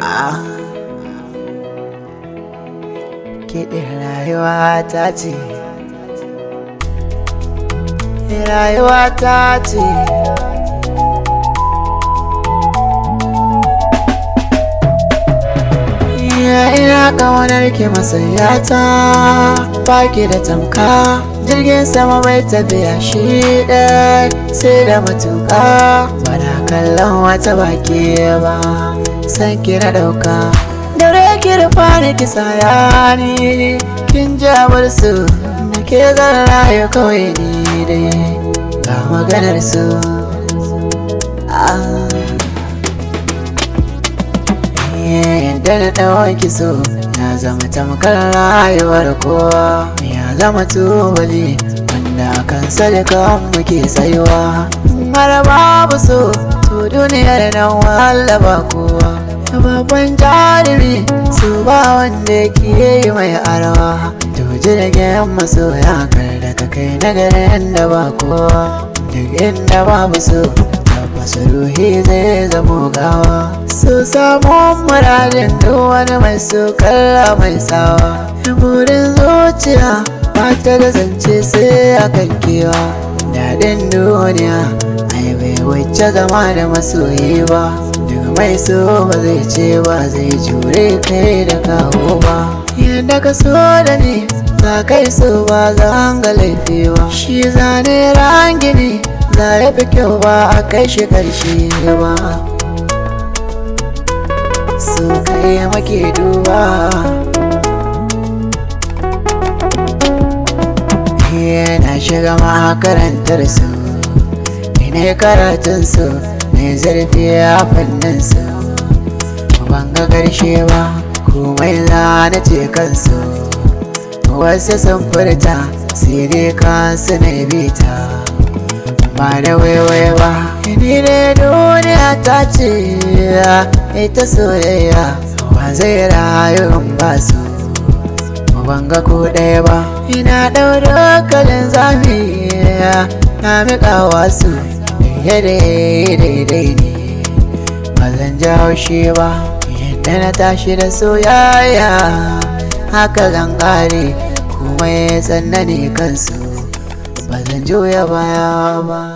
Ah. Kiɗin rayuwa ta ce Rayuwa ta ce Ina ƙaunar ki masoyata Baki da tamka Jirgin sama mai tafiya shi ɗaya Sai da matuƙa Bana kallon wata baki ba San ki na ɗauka Dare ki rufa ni ki saya ni Kin jabar su Da ke zan rayu kawai ni dai Ga maganar su Ah yadda na ɗauki so ya zama tamkar rayuwar kowa ya zama tubali wanda kan sadaka muke tsayuwa mara babu so to duniyar nan wahala ba kowa babban jarumi su ba wanda ke yi mai arawa to jirgin masoya kar da ka kai nagarin da ba kowa duk inda babu so tabbas ruhi zai zamo gawa su samu muradin duk wani mai su kalla mai sawa burin zuciya ba ta da zance sai a kan kewa daɗin duniya ai bai wuce zama da masoyi ba duk mai so ba zai ce ba zai jure kai da kawo ba yadda ka so da ni za kai so ba za ga laifi ba shi zane rangini za ya fi kyau ba a kai shi karshe ba su kai make duba yana shiga makarantar su ne karatun su ne zurfi a fannin su ban ga karshe ba komai za na ce kansu wasu sun furta sai dai kansu na bita ba da waiwai ba ni ne duniya ta ce ita soyayya ba zai rayu in ba su ban ga ko ɗaya ba ina ɗaura kalin zafi na miƙa wasu yadda daidai ne ba zan ja haushi ba yadda na tashi da soyayya haka zan ƙare kuma ya tsanani kansu ba zan juya baya ba